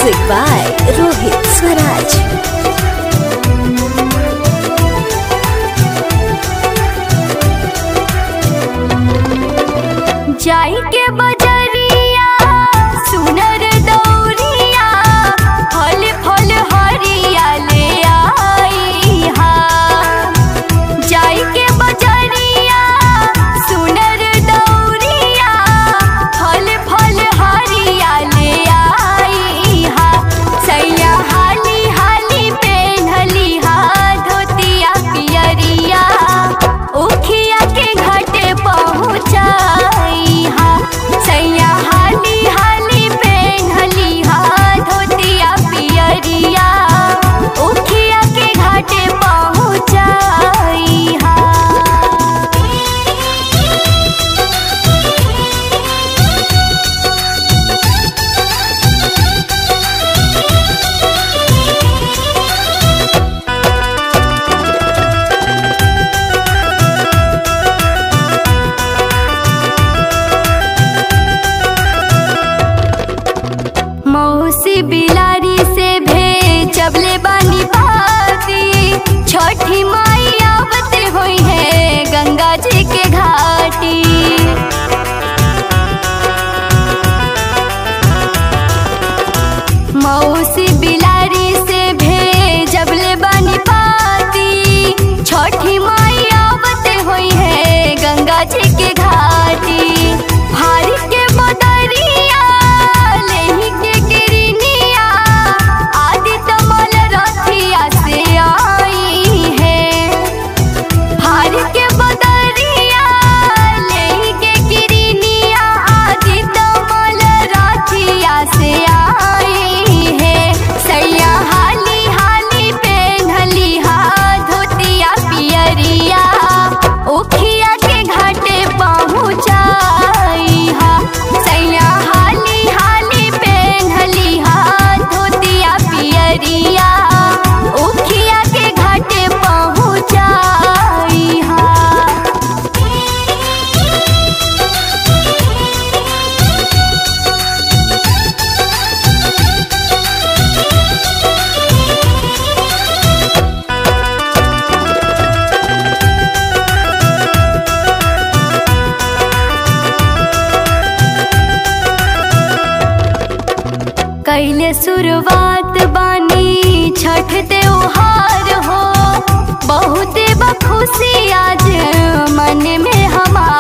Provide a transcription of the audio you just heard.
Music by Rohit Swaraj. जाई के बजरिया सुनर दौरिया फल फल हरिया ले आई हा जाई के बजरिया सुनर दौरिया फल फल हरिया ले आई हा सैया हाली हाली पेन्हली हा धोतिया पियरिया उखिया के घाटे पहुँचाई हा सैया हाली हाली पेन्हली हा धोतिया पियरिया उखिया के घाटे पहुँचाई हा मौसी बिलारी से भेजबले बानी बाती छठी माई आवते हुई है गंगा जी के घाटी मौसी बिलारी से भेजबले बानी पाती छठी माई आवते हुई है गंगा जी के घाटी हारी के बदरिया लेही के गिरनिया आदि तमल रथिया से आई है हार के बदरिया लेही के गिरनिया आदि तमल रथिया से आई है सैया हाली हाली पेन्हली हा धोतिया पियरिया उखिया के घाटे पहुँचाई हा सैया हाली हाली पेन्हली हा धोतिया पियरिया उखिया के घाटे पहुँचाई हा कैले शुरुआत बानी छठ त्योहार हो बहुते बखुशी आज मन में हमार